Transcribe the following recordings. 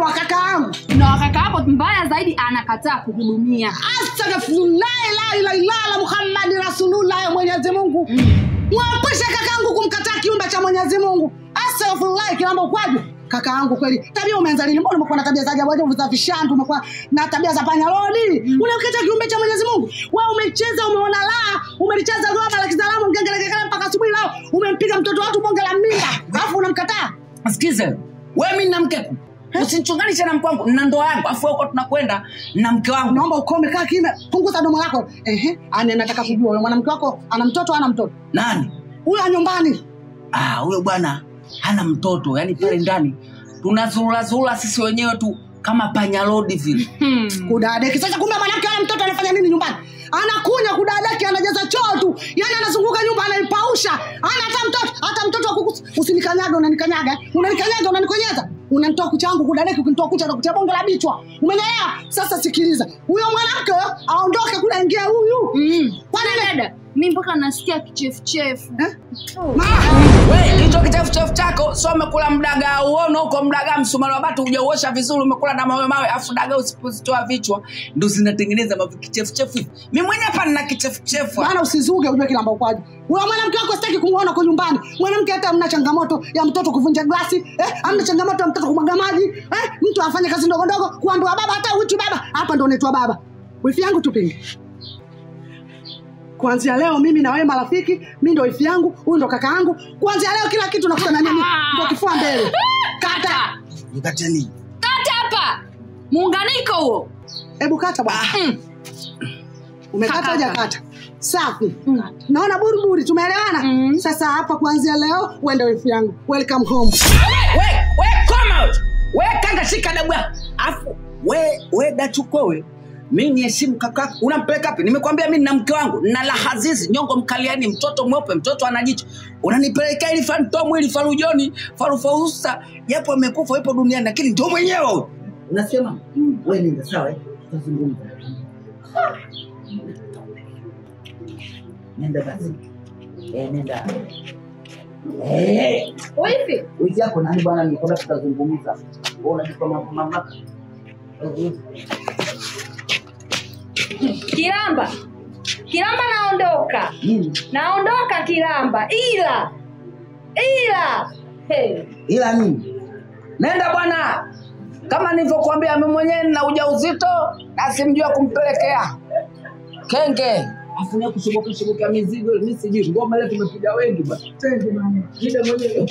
wa kaka yangu na wakaka hapo mbaya zaidi anakataa kuhudumia astaghfirullahi la ilaha illallah muhammadi rasulullah ya mwenyezi mungu mwepushe kakaangu kumkataa kiumbe cha mwenyezi mungu astaghfirullahi kilamba ukwaje kaka yangu kweli tabia umeanza lini mbona umekuwa na tabia za ajabu ajabu za vishandu umekuwa na tabia za panyarodi unamkataa kiumbe cha mwenyezi mungu wewe umecheza umeona la umelicheza goma la kizalamu ngengelekekele mpaka asubuhi lao umempiga mtoto watu bonge la mimba alafu unamkataa sikize we mi na mkeku usinichunganishe na mke wangu na ndoa yangu afu huko tunakwenda na mke wangu naomba ukome kaa kimya punguza domo lako ehe ane nataka kujua huyo mwanamke wako ana mtoto ana mtoto nani huyo wa nyumbani Ah, huyo bwana hana mtoto yani pale ndani tunazurulazurula sisi wenyewe tu kama panyarodi vile kudadeki sasa kumbe mwanamke ana mtoto anafanya nini nyumbani anakunya kudadeki anajaza choo tu yani anazunguka nyumba anaipausha ana hata mtoto hata mtoto wa kuku usinikanyaga unanikanyaga unanikanyaga unanikonyeza unanitoa kucha yangu kudadeki ukinitoa kucha nakutia bonge la bichwa umenyelewa sasa sikiliza huyo mwanamke aondoke kule aingia huyu mm. Kwani dada mi mpaka nasikia kichefuchefu Eh? Ma, we hicho kichefuchefu chako so umekula mdaga uono huko mdaga msumari wa batu ujauosha vizuri umekula na mawe mawe afu daga usipozitoa vichwa ndo zinatengeneza mavi kichefuchefu hivi mi mwenyewe hapa nina kichefuchefu bana usizuge ujue kilamba ukwaji huyo mwanamke wako sitaki kumwona kwa nyumbani mwanamke hata amna changamoto ya mtoto kuvunja glasi eh, amna changamoto ya mtoto kumwaga maji eh, mtu afanye kazi ndogo ndogo kuandua baba hata uitwi baba hapa ndo unaitwa baba wifi yangu tupinge kuanzia leo mimi na wewe marafiki mi ndo wifi yangu huyu ndo kaka yangu kuanzia leo kila kitu nakutana nini ndo kifua mbele kata mkateni kata hapa muunganiko huo hebu kata bwana Mm. umekata Kata. hujakata safi naona buriburi tumeelewana Mm. sasa hapa kuanzia leo uende wifi yangu welcome home we we koma we. we kanga shika dabu yako afu we we dachukowe mi niheshimu kaka unampeleka wapi nimekwambia mi nina mke wangu na lahazizi nyongo mkaliani mtoto mweupe mtoto ana jicho unanipelekea ili fantomu ili farujoni farufausa japo amekufa ipo duniani lakini ndio mwenyewe huyu. unasema we nenda sawa eh? tutazungumza nenda basi eh, nenda eh. wifi wiki yako nani bwana nikwambia tutazungumza Wewe unajipa mambo mamlaka kiramba kiramba naondoka nini naondoka kiramba ila ila hey. ila nini nenda bwana kama nilivyokuambia mi mwenyewe na ujauzito na simjua kumpelekea kenge afunia kushubuka shubuka mizigo mi sijui ngoma ile tumepiga wengi bwana Jide mwenyewe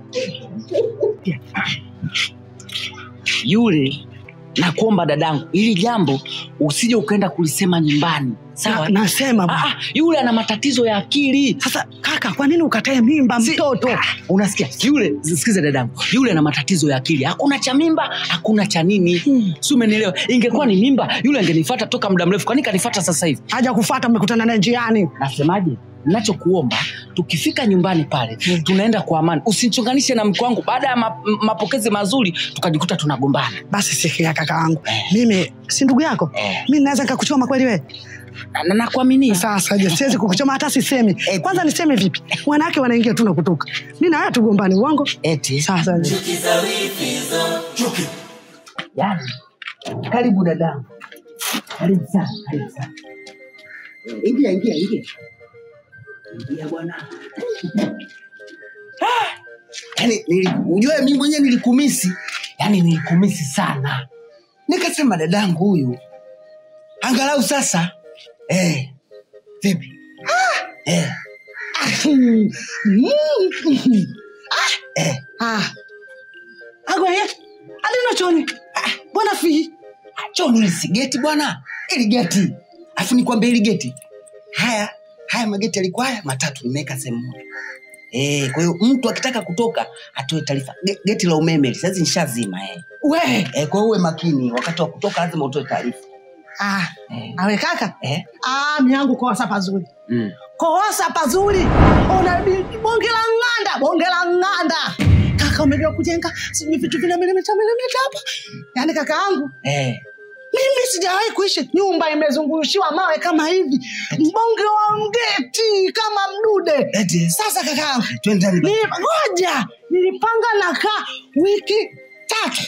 yule nakuomba dadangu ili jambo usije ukaenda kulisema nyumbani sawa Na- nasema Ah, bwana. ah, yule ana matatizo ya akili sasa kaka kwa nini ukatae mimba Si- mtoto Ah, unasikia yule sikiza dadangu yule ana matatizo ya akili hakuna cha mimba hakuna cha nini Hmm. si umenielewa ingekuwa ni mimba yule angenifata toka muda mrefu kwani kanifata sasa hivi haja kufata mmekutana naye njiani nasemaje nachokuomba tukifika nyumbani pale tunaenda kwa amani usinichunganishe na mke wangu baada ya ma- m- mapokezi mazuri tukajikuta tunagombana basi sikia kaka wangu mimi si ndugu yako mi naweza nikakuchoma kweli we Na- na- nakuaminia sasa je siwezi kukuchoma hata sisemi Eh. kwanza niseme vipi wanawake wanaingia tu na kutoka mi na wewe tugombani uongo eti sasa je. yani karibu dadangu karibu sana karibu sana ingia ingia ingia ingia bwana Ah! yani nili- ujue mi mwenyewe nilikumisi yani nilikumisi sana nikasema dadangu huyu angalau sasa eh, vipi ah! eh, Mm. Mm. eh. Ah. agweye alino choni Ah, bwana fi choni ili si geti bwana ili geti afu nikwambia ili geti haya haya mageti yalikuwa haya matatu nimeweka sehemu moja Eh, kwa hiyo mtu akitaka kutoka atoe taarifa Ge- geti la umeme hili, saizi nishazima eh. we Eh, kwa hiyo uwe makini wakati wa kutoka lazima utoe taarifa ah. eh. awe kaka eh. ah, miangu kosa pazuri mm. kosa pazuri una bi- bonge la ng'anda bonge la ng'anda kaka umejua kujenga sijui vitu vina milimita milimita hapa yaani kaka yangu eh. mimi sijawahi kuishi nyumba imezungushiwa mawe kama hivi mbonge wa mgeti kama mdude Eti, sasa kaka yangu twende ndani basi. Nili- ngoja nilipanga nakaa wiki tatu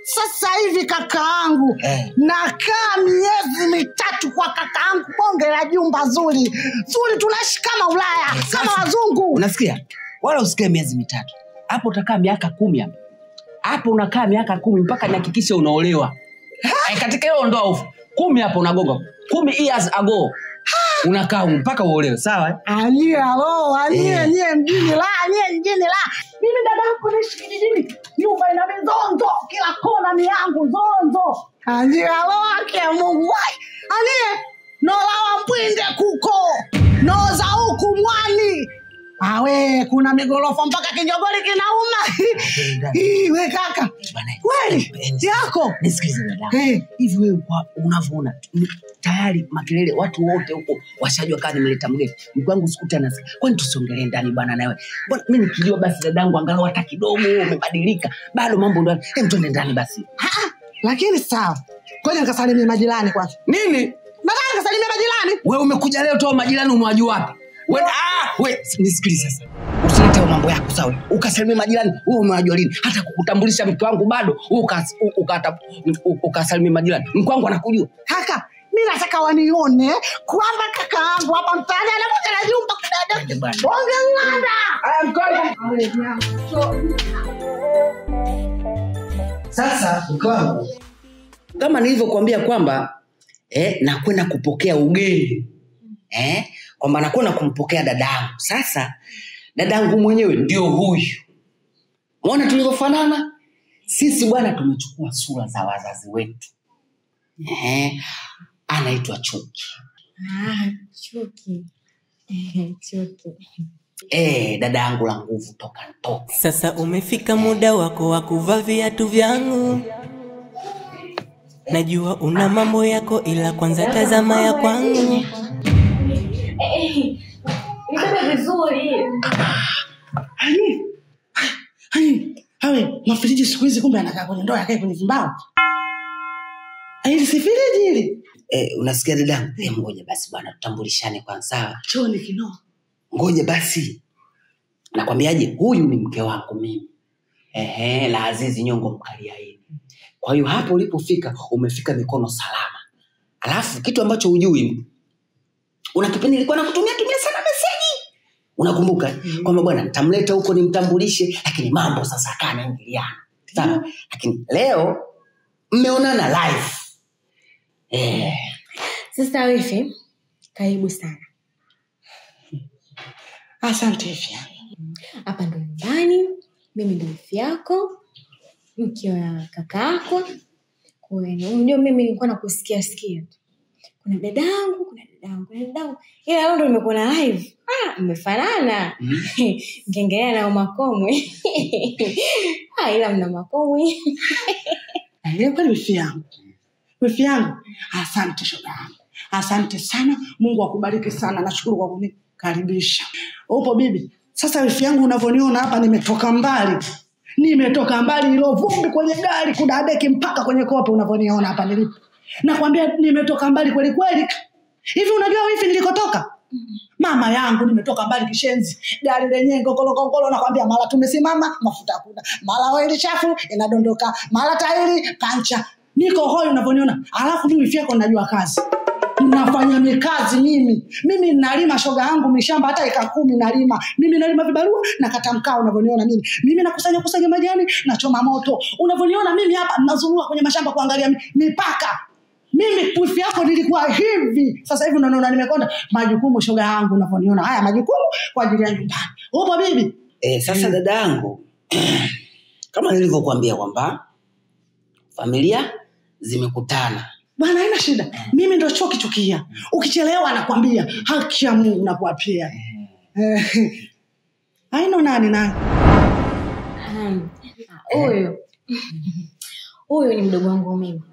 sasa hivi kakaangu Eh. nakaa miezi mitatu kwa kakaangu bonge la jumba zuri zuri tunaishi kama ulaya kama wazungu unasikia wala usikae miezi mitatu hapo utakaa miaka kumi hapo hapo unakaa miaka kumi mpaka nihakikishe unaolewa Eh, katika hiyo ndoa ufu kumi hapo unagoga kumi years ago unakaa humu mpaka uolewe sawa eh? anyie alo anyie Eh. nyie mjini la anyie mjini la mimi dada yako naishi kijijini nyumba ina mizonzo kila kona ni yangu zonzo anyie alo ake ya mungu Wai, anyie nolawa mpwinde kuko noza huku mwani awe kuna migorofa mpaka kijogori kinauma Hii, we kaka Bana, kweli mpenzi. yako nisikilize dada Eh. hivi wewe kwa unavyoona ni- tayari makelele watu wote huko washajua kaa nimeleta mgeni mke wangu sikuti anasikia kwani tusiongelee ndani bwana nawe Mbona mi nikijua basi dadangu angalau hata kidogo umebadilika bado mambo ndo hem twende ndani basi lakini sawa koja nikasalimie majirani kwanza nini nataka nikasalimie majirani we umekuja leo toa majirani umewajua wapi We- ah, we, nisikilize sasa usilete hayo mambo yako sawa ukasalimia majirani wewe umewajua lini hata kukutambulisha mke wangu bado wewe ukas- u- ukata- u- ukasalimia majirani mke wangu anakujua kaka mi nataka wanione kwamba kaka yangu hapa mtaani anamoja na jumba Ende bwana. bonge ng'anda Aya, mke wangu. sasa mke wangu kama nilivyokuambia kwamba eh, nakwenda kupokea ugeni eh, kwamba nakwenda kumpokea dadangu sasa dadangu mwenyewe ndio huyu mwona tulivyofanana sisi bwana tumechukua sura za wazazi wetu eh, anaitwa chuki Ah, chuki. chuki. eh, dada yangu la nguvu toka ntoka Sasa umefika muda wako wa kuvaa viatu vyangu. Najua una mambo yako, ila kwanza tazama ya kwangu. Nibebe vizuri. Hani, hani, hawe mafiriji siku hizi kumbe anakaa kwenye ndoo yakae kwenye vimbao hili si firiji hili eh, unasikia dadangu eh, ngoja basi bwana tutambulishane kwanza sawa choni kinoo ngoja basi nakwambiaje huyu ni mke wangu mimi Ehe, la azizi nyongo mkaliaini kwa hiyo hapo ulipofika umefika mikono salama alafu kitu ambacho hujui una kipindi ilikuwa nakutumia tumia sana meseji unakumbuka eh? kwamba bwana nitamleta huko nimtambulishe lakini mambo sasa akaa naingiliana sawa lakini leo mmeonana live eh, Sasa wifi, karibu sana. asante fya Hapa ndo nyumbani, mimi ndo wifi yako, mke wa kaka yako. Kwa hiyo, Unajua mimi nilikuwa nakusikia sikia tu. Kuna dadangu, kuna dadangu, kuna dadangu. Ila leo ndo nimekuona live. Ah, mmefanana. Ngengelea na makomwe. ah, ila mna makomwe. Ile kweli wifi yangu wifi yangu asante shoga yangu asante sana mungu akubariki sana nashukuru kwa kunikaribisha upo bibi sasa wifi yangu unavyoniona hapa nimetoka mbali nimetoka mbali ilo vumbi kwenye gari kudadeki mpaka kwenye kope unavyoniona hapa nilipo nakwambia nimetoka mbali kweli kweli hivi unajua wifi nilikotoka mama yangu nimetoka mbali kishenzi gari lenyewe ngokolokongolo nakwambia mara tumesimama mafuta hakuna mara oili chafu inadondoka mara tairi pancha niko hoi unavyoniona alafu mimi wifi yako najua kazi nafanya mikazi mimi mimi nalima shoga yangu mishamba hata eka kumi nalima mimi nalima vibarua nakata mkaa unavyoniona mimi mimi nakusanya kusanya majani nachoma moto unavyoniona mimi hapa nazurua kwenye mashamba kuangalia mi- mipaka mimi wifi yako nilikuwa hivi sasa hivi unaona nimekonda majukumu shoga yangu unavyoniona haya majukumu kwa ajili ya nyumbani upo bibi E, sasa dada yangu kama nilivyokuambia kwamba familia zimekutana bwana haina shida mimi ndo chokichukia ukichelewa nakwambia haki ya mungu nakuapia Eh, haina nani nani Hmm. Ah, Huyu. Huyu ni mdogo wangu mimi.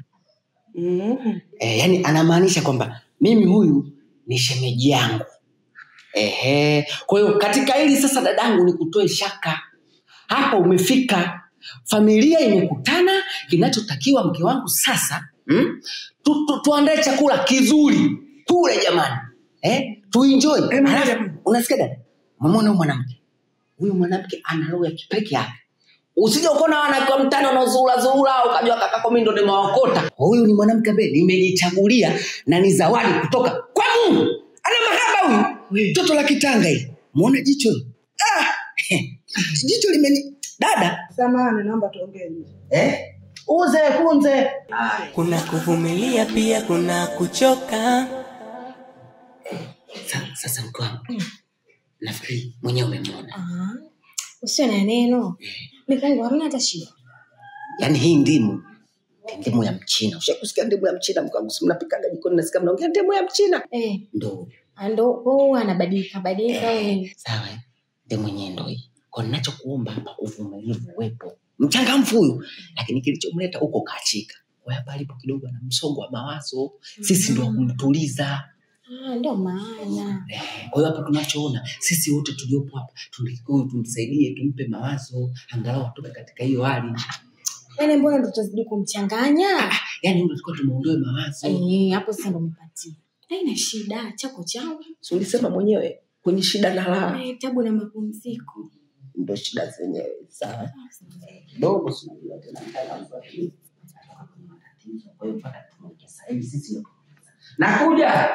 Mhm. e, yani anamaanisha kwamba mimi huyu ni shemeji yangu Ehe. kwa hiyo katika hili sasa dadangu ni kutoe shaka hapa umefika familia imekutana kinachotakiwa mke wangu sasa mm? tu, tu, tuandae chakula kizuri tule jamani eh? tuenjoy Eh, mmoja. Alafu, unasikia dada umemwona huyu mwanamke huyu mwanamke ana roho ya kipeke yake usije ukaona wanawake wa mtani wanaozuulazuula ukajua kakako mi ndo nimewaokota huyu ni mwanamke ambaye nimejichagulia na ni zawadi kutoka kwa mungu ana mahaba huyu toto la kitanga hili muone jicho hili. ah, jicho limeni dada samani naomba tuongee nje. eh? uze kunze kuna kuvumilia pia kuna kuchoka Sa- sasa mke wangu nafikiri mwenyewe umemwona Ah, usio na neno mikangu hamna hata shida yaani hii ndimu ni ndimu ya mchina ushakusikia ndimu ya mchina mkangu si mnapikaga jikoni nasikia mnaongea ndimu ya mchina eh, ndo ndo huwa anabadilika badilika au nini? sawa eh? ndimu yenyewe ndo hii kwa ninachokuomba hapa uvumilivu uwepo mchangamfu huyu lakini kilichomleta huko kachika kwa hapa alipo kidogo ana msongo wa mawazo sisi ndo wakumtuliza Ah, ndo maana Eh, kwa hiyo hapa tunachoona sisi wote tuliopo hapa tunatakiwa tumsaidie tumpe mawazo angalau atoke katika hiyo hali yaani mbona ndo tutazidi kumchanganya yaani ndo tulikuwa tumuondoe mawazo Eh, hapo sasa ndo umepatia haina shida chako chao Si ulisema mwenyewe kwenye shida na raha Eh, tabu na mapumziko ndo shida zenyewe sawa dogo si unajua tena mtaalamu wa akili. Kwa hiyo mpaka tumoja sasa hivi sisi ndo nakuja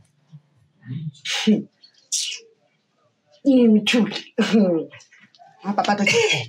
hii mchuki hapa pata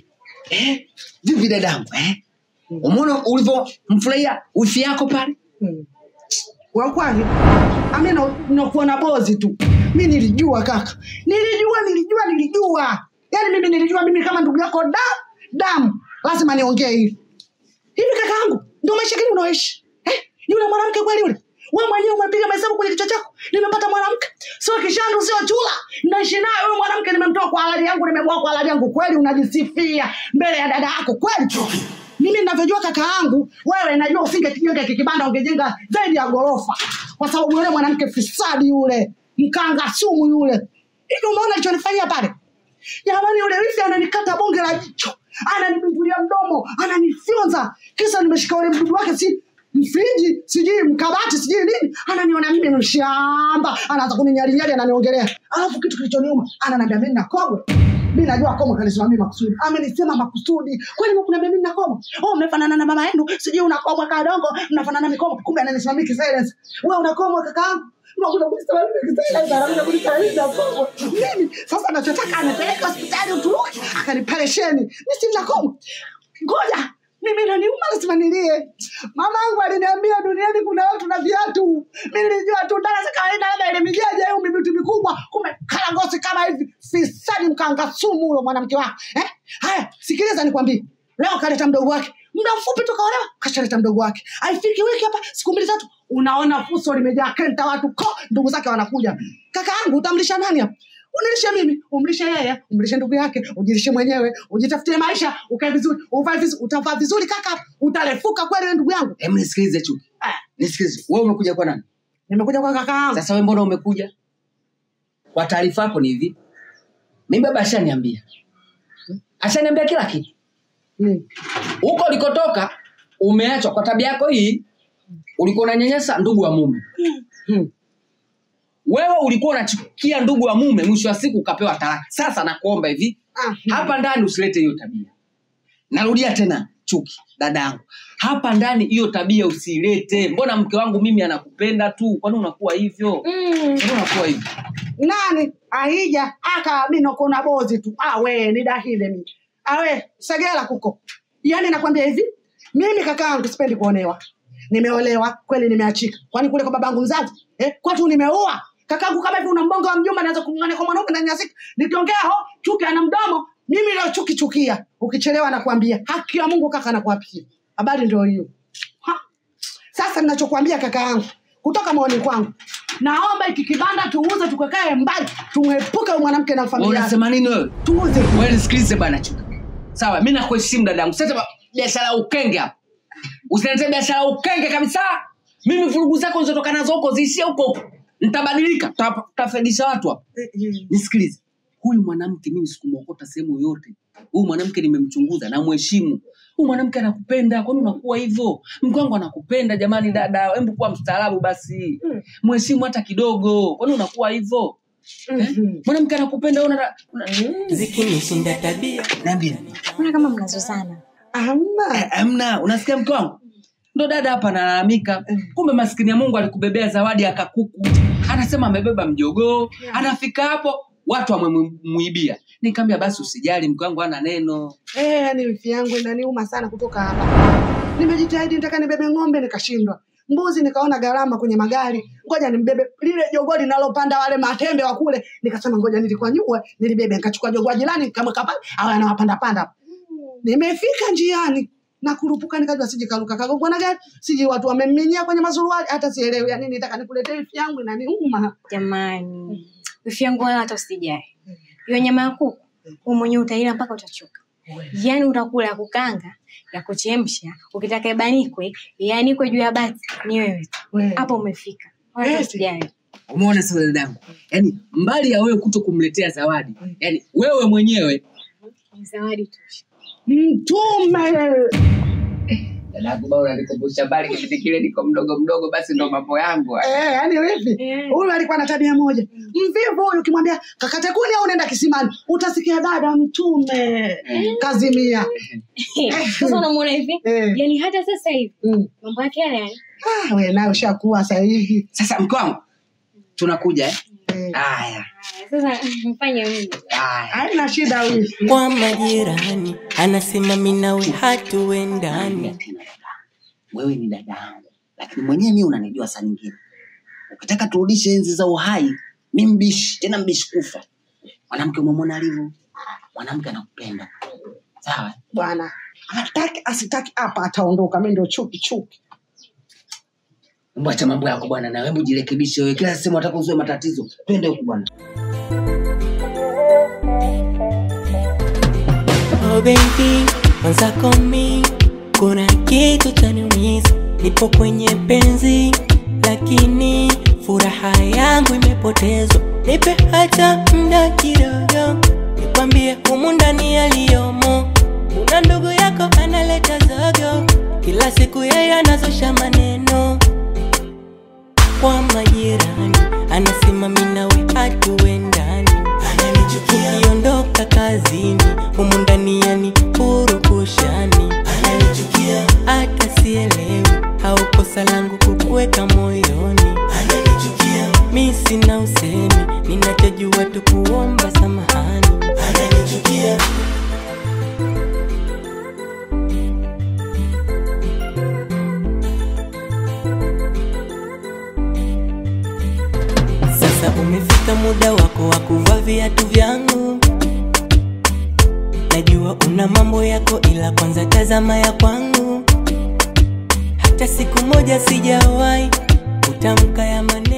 eh, vipi dadangu eh? umeona ulivyomfurahia wifi yako pale Hmm. wakwani ami nakuona bozi tu mi nilijua kaka nilijua nilijua nilijua yaani mimi nilijua mimi kama ndugu yako da damu lazima niongee hili hivi kaka yangu ndio maisha gani unaoishi eh? yule mwanamke kweli yule we mwenyewe umepiga mahesabu kwenye kichwa chako nimepata mwanamke sio kishandu sio chula naishi naye huyu mwanamke nimemtoa kwa halali yangu nimemwoa kwa halali yangu kweli unajisifia mbele ya dada yako kweli mimi ninavyojua kaka yangu wewe najua usingekijenga kikibanda ungejenga zaidi ya ghorofa kwa sababu yule mwanamke fisadi yule mkanga sumu yule hivi umeona alichonifanyia pale jamani yule wifi ananikata bonge la jicho ananibungulia mdomo ananifyonza kisa nimeshika ule mdudu wake si mfriji sijui mkabati sijui nini ananiona mimi mshamba anaanza kuninyalinyali ananiongelea alafu kitu kilichoniuma ananiambia mimi nakogwe mi najua komwe kanisimamia makusudi amenisema makusudi kwani mkuniambia mimi nakomwe oh mmefanana na mama yenu sijui unakomwe kadongo mnafanana mikomo kumbe ananisimamia kisilence wewe unakomwe kakaangu unakuja kunisema mimi kisilence anakuja kunisaidia komwe mimi sasa nachotaka anipeleke hospitali Uturuki akanipelesheni mi si nakomwe ngoja mimi naniuma lazima nilie mamangu aliniambia duniani kuna watu na viatu mi nilijua tu dala za kawaida labda ile mijaja au mimiti mikubwa kumbe karangosi kama hivi fisadi mkanga sumu huyo mwanamke wako eh? haya sikiliza nikwambie leo kaleta mdogo wake muda mfupi tukaolewa kashaleta mdogo wake aifiki wiki hapa siku mbili tatu unaona fuso limejaa kenta watu ko ndugu zake wanakuja kaka yangu utamlisha nani hapa unilishe mimi umlishe yeye umlishe ndugu yake ujilishe mwenyewe ujitafutie maisha ukae vizuri uvae vizuri utavaa vizuri kaka utarefuka kweli wewe ndugu yangu Em, nisikilize chuki Ah, nisikilize wewe umekuja kwa nani nimekuja kwa kaka yangu sasa we mbona umekuja kwa taarifa yako ni hivi mi baba ashaniambia ashaniambia kila kitu Mm. huko ulikotoka umeachwa kwa tabia yako hii ulikuwa unanyanyasa ndugu wa mume Mm. wewe ulikuwa unachukia ndugu wa mume mwisho wa siku ukapewa talaka sasa nakuomba hivi Ah, hapa ndani usilete hiyo tabia narudia tena chuki dadangu hapa ndani hiyo tabia usilete mbona mke wangu mimi anakupenda tu kwani unakuwa hivyo mm. kwani unakuwa hivyo nani ahija aka mino kuna bozi tu awe nidahile mi awe segela kuko yani nakwambia hivi mimi kakaangu sipendi kuonewa nimeolewa kweli nimeachika kwani kule kwa babangu mzazi eh, kwatu nimeua kakaangu kama hivi una mbongo wa mjumba naweza kumng'ania kwa mwanaume ndani ya siku nikiongea ho chuki ana mdomo mimi leo chuki chukia ukichelewa nakwambia haki ya mungu kaka nakuapia habari ndio hiyo Ha. sasa ninachokwambia kaka yangu kutoka maoni kwangu naomba iki kibanda tuuze tukakae mbali tumwepuke huyu mwanamke na familia yake. unasema nini wewe tuuze wewe nisikilize bana chuka sawa mi nakuheshimu dadangu sasa ba- biashara ya ukenge hapa usiniletee biashara ya ukenge kabisa mimi vurugu zako zilizotoka nazo huko ziishie huko huko nitabadilika tuta- tutafaidisha watu hapa nisikilize huyu mwanamke mimi sikumwokota sehemu yoyote huyu mwanamke nimemchunguza namheshimu huyu mwanamke anakupenda kwani unakuwa hivyo mke wangu anakupenda jamani dada hebu kuwa mstaarabu basi mheshimu hata kidogo kwani unakuwa hivyo Eh? mwanamke anakupenda una, una zikinishinda tabia niambie mbona kama mnazozana hamna Eh, amna unasikia mke wangu ndo dada hapa analalamika kumbe maskini ya mungu alikubebea zawadi ya kakuku anasema amebeba mjogoo anafika hapo watu wamemwibia nikaambia basi usijali mke wangu ana neno Eh, yani wifi yangu inaniuma sana kutoka hapa. Nimejitahidi nitaka nibebe ng'ombe nikashindwa. Mbuzi nikaona gharama kwenye magari, ngoja nimbebe lile jogoo linalopanda wale matembe wa kule. Nikasema ngoja nilikuwa nyua nilibebe, nikachukua jogoo jirani kama kapa au anawapanda panda. Nimefika njiani na kurupuka nikajua siji karuka kagongwa na gari, siji watu wameminyia kwenye mazuruali, hata sielewi. Yani nitaka nikuletee wifi yangu inaniuma. jamani wifi yangu wala hata usijali hiyo nyama ya kuku wewe mwenyewe utaila mpaka utachoka yaani utakula ya kukanga ya kuchemsha ukitaka ibanikwe ianikwe juu ya bati ni wewe tu We. hapo umefika wala hata Eti. usijali umeona sasa dadangu yaani mbali ya wewe kuto kumletea zawadi yaani wewe mwenyewe Ni zawadi tosha Mtume dadangu bado unanikumbusha mbali kipindi kile niko mdogo mdogo basi ndo mambo yangu haya. Eh, yani wifi Eh. huyu alikuwa na tabia moja mvivu huyu, ukimwambia kakate kuni au unaenda kisimani, utasikia dada mtume kazimia. sasa unamuona hivi Eh. yaani hata sasa hivi Mm. mambo yake yale yale Ah, we nayo ushakuwa sasa hivi sasa mke wangu tunakuja eh? Eh, haya Haya, sasa mfanye mimi haya haina shida wifi. kwa majirani anasema minawe hatuendani tena dada wewe ni dada yangu lakini mwenyewe mi unanijua saa nyingine ukitaka turudishe enzi za uhai mi mbishi tena mbishi kufa mwanamke umemwona alivyo mwanamke anakupenda sawa Bwana hataki asitaki hapa ataondoka, mi ndio chuki chuki. Hebu acha mambo yako bwana na hebu jirekebishe wewe kila sehemu unataka uzue matatizo twende huku bwana Oh baby, mwenzako mi kuna kitu chaniumiza, nipo kwenye penzi lakini furaha yangu imepotezwa. Nipe hata muda kidogo, nikwambie humu ndani yaliyomo. Kuna ndugu yako analeta zogo, kila siku yeye anazusha maneno kwa majirani, anasema mimi nawe hatuendani, ananichukia ukiondoka kazini, humu ndani yani purukushani, ananichukia hata sielewi, au kosa langu kukuweka moyoni, ananichukia mi sina usemi, ninachojua tu kuomba samahani, ananichukia Sasa umefika muda wako wa kuvaa viatu vyangu. Najua una mambo yako, ila kwanza tazama ya kwangu. Hata siku moja sijawahi kutamka ya maneno